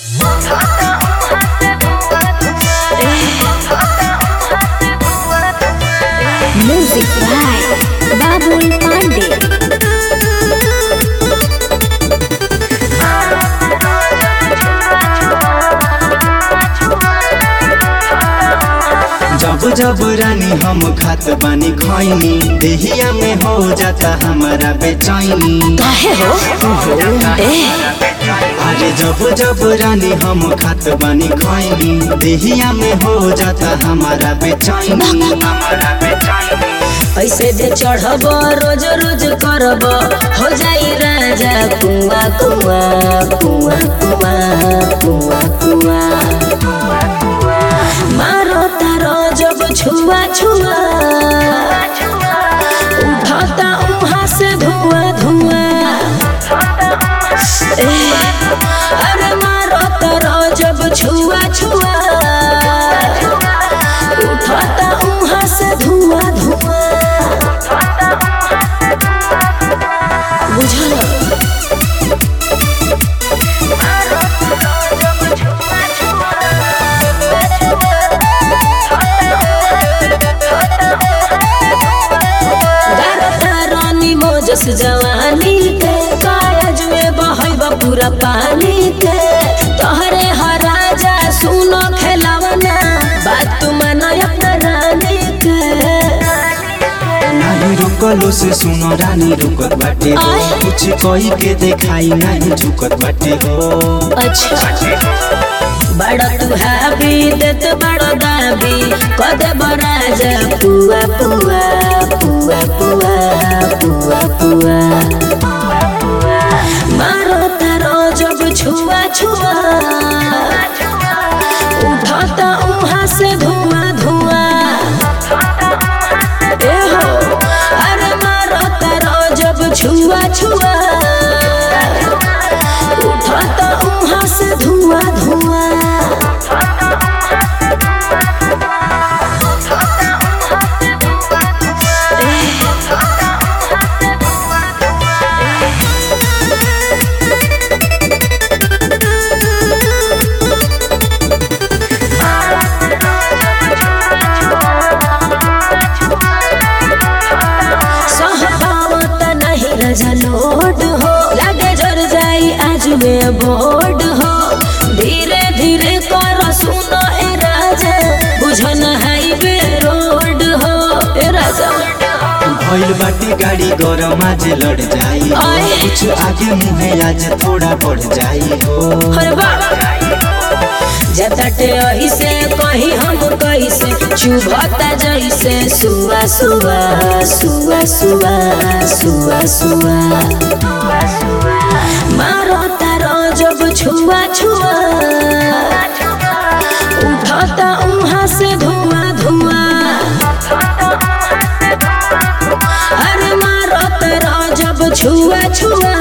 Music by Babul Pandey. जब जब रानी हम खात बानी खैनी देहिया में हो जाता हमारा बेचैनी काहे हो ए अरे जब जब रानी हम खात बानी खैनी देहिया में हो जाता हमारा बेचैनी हमारा बेचैनी ऐसे दे चढ़ब रोज रोज करब हो जाई राजा कुआ कुआ कुआ कुआ कुआ कुआ मारो तारो जब छुआ छुआ उठाता उहाँ से धुआं धुआं ए, अरे मारो तारो जब छुआ छुआ उठाता उहाँ से धुआं धुआं बुझल गारता रानी मोजस जवानी के कायज में बहब पूरा पानी के तोहरे हराजा सुनो खेलावना बात तू मानो अपना रानी के नहीं रुकलो से सुनो रानी रुकत बाटे हो आय। कुछ कही के देखाई नहीं झुकत बाटे हो अच्छा बड़ा तू हाबी देत बड़ा दाबी कदे बराजा पुआ पुआ पुआ पुआ पुआ पुआ मारो तारो जब छुआ छुआ उठाता उहाँ से धुआं धुआं ए हो अरे मारो तारो जब छुआ छुआ उठाता उहाँ से धुआं धुआं सहबावत नहीं रजा लोड हो लगे जर जाई आज में बोर्ड हो धीरे धीरे कर सुनो ए राजा बुझन हाईवे रोड हो ए राजा भइल बाटे गाड़ी गरम आज लड़ जाई हो। आय। कुछ आगे मुहे आज थोड़ा बढ़ जाई हो हर बार जतटे ऐसे कही हम कैसे चुभता जैसे सुआ सुआ सुआ सुआ सुआ सुआ मारो तारो जब छुआ छुआ उठाता उहाँ से धुआं धुआं अरे मारो तारो जब छुआ छुआ